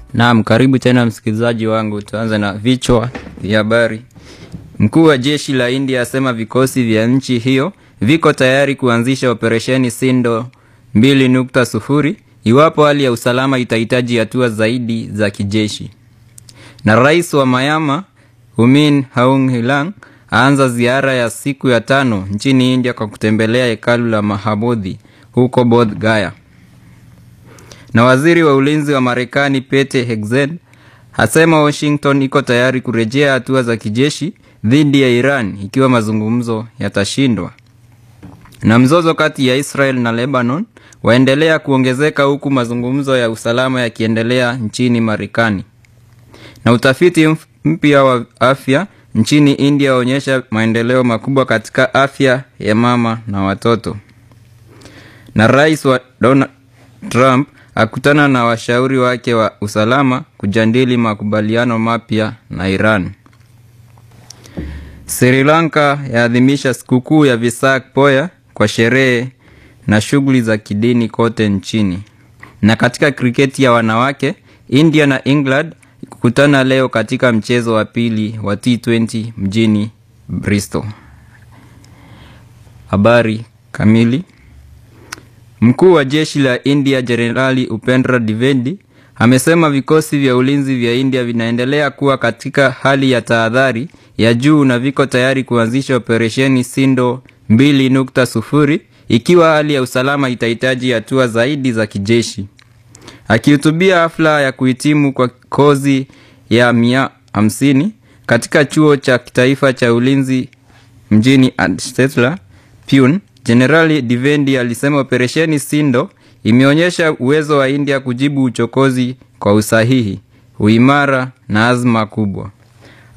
Naam, karibu tena msikilizaji wangu. Tuanze na vichwa vya habari. Mkuu wa jeshi la India asema vikosi vya nchi hiyo viko tayari kuanzisha operesheni Sindo 2.0 iwapo hali ya usalama itahitaji hatua zaidi za kijeshi. Na rais wa Myanmar Humin Aung Hlaing aanza ziara ya siku ya tano nchini India kwa kutembelea hekalu la Mahabodhi huko Bodh Gaya. Na waziri wa ulinzi wa Marekani Pete Hegseth asema Washington iko tayari kurejea hatua za kijeshi dhidi ya Iran ikiwa mazungumzo yatashindwa. Na mzozo kati ya Israel na Lebanon waendelea kuongezeka huku mazungumzo ya usalama yakiendelea nchini Marekani. Na utafiti mpya wa afya nchini India waonyesha maendeleo makubwa katika afya ya mama na watoto. Na rais wa Donald Trump akutana na washauri wake wa usalama kujadili makubaliano mapya na Iran. Sri Lanka yaadhimisha sikukuu ya Visak Poya kwa sherehe na shughuli za kidini kote nchini. Na katika kriketi ya wanawake, India na England kukutana leo katika mchezo wa pili wa T20 mjini Bristol. Habari kamili. Mkuu wa jeshi la India Jenerali Upendra Dwivedi amesema vikosi vya ulinzi vya India vinaendelea kuwa katika hali ya tahadhari ya juu na viko tayari kuanzisha operesheni Sindo 2.0 ikiwa hali ya usalama itahitaji hatua zaidi za kijeshi. Akihutubia hafla ya kuhitimu kwa kozi ya mia hamsini katika chuo cha kitaifa cha ulinzi mjini Adstetra, Pune, Jenerali Dwivedi alisema operesheni Sindo imeonyesha uwezo wa India kujibu uchokozi kwa usahihi, uimara na azma kubwa.